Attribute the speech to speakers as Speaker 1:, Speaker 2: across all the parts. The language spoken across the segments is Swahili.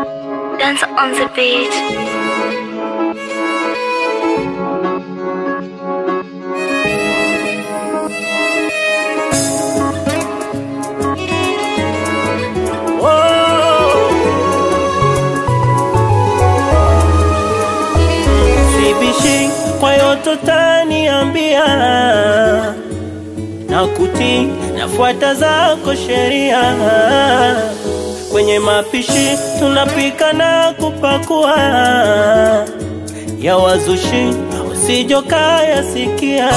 Speaker 1: Dance on the beat.
Speaker 2: Sibishi kwa yote taniambia na kuti nafuata zako sheria kwenye mapishi tunapika na kupakua ya wazushi usijokaya sikia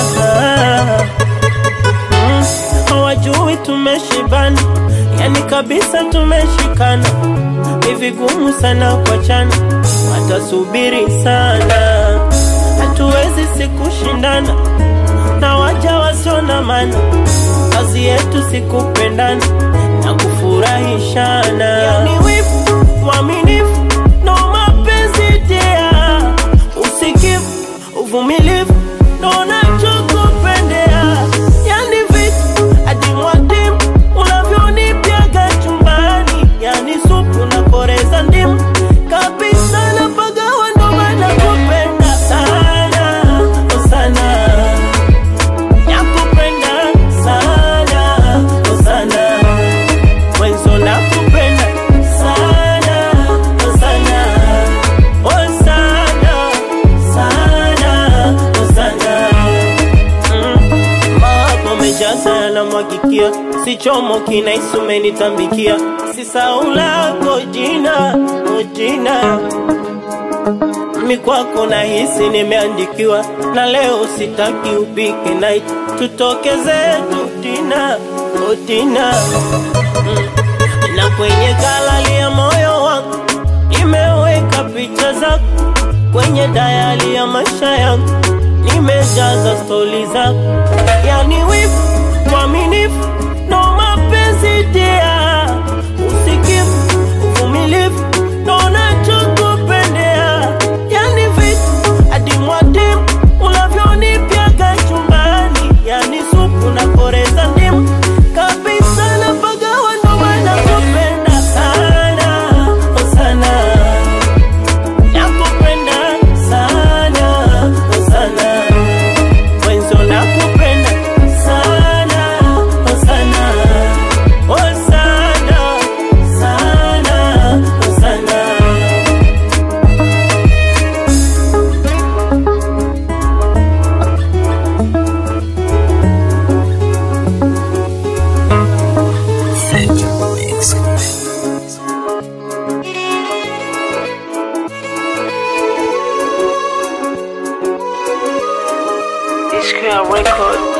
Speaker 2: Mm, hawajui tumeshibana yani kabisa tumeshikana ni vigumu sana kuachana watasubiri sana hatuwezi sikushindana na waja wasio na maana kazi yetu sikupendana na kufurahishana yani wivu uaminifu no mapenzi tia usikivu uvumilivu ndo nachokupendea yani vitu adimwadim unavyonipiaga chumbani yani supu na koreza ndimu kabisa na pagawa ndo maana kupenda sana oh sana nakupenda sana oh sana mwenzo nakupenda sana oh sana oh sana sana oh sana Mm. Mawapo mejaza yanamwagikia, si chomo kinahisi umenitambikia, si sau lako jina o jina mi kwako nahisi nimeandikiwa, na leo sitaki upike night, tutoke zetu tina o tina na kwenye galali ya moyo wangu nimeweka picha zako, kwenye dayali ya maisha yangu nimejaza stori zako, yani wivu, uaminifu, ndo mapenzi tia, usikivu, uvumilivu, ndo nachokupendea, yani vitu adimwadim unavyonipiaga chumbani, yani supu na koreza ndimu kabisa na pagawa, ndo maana kupenda sana oh sana nakupenda sana oh sana mwenzo nakupenda sana oh sana oh sana sana oh sana
Speaker 1: This record.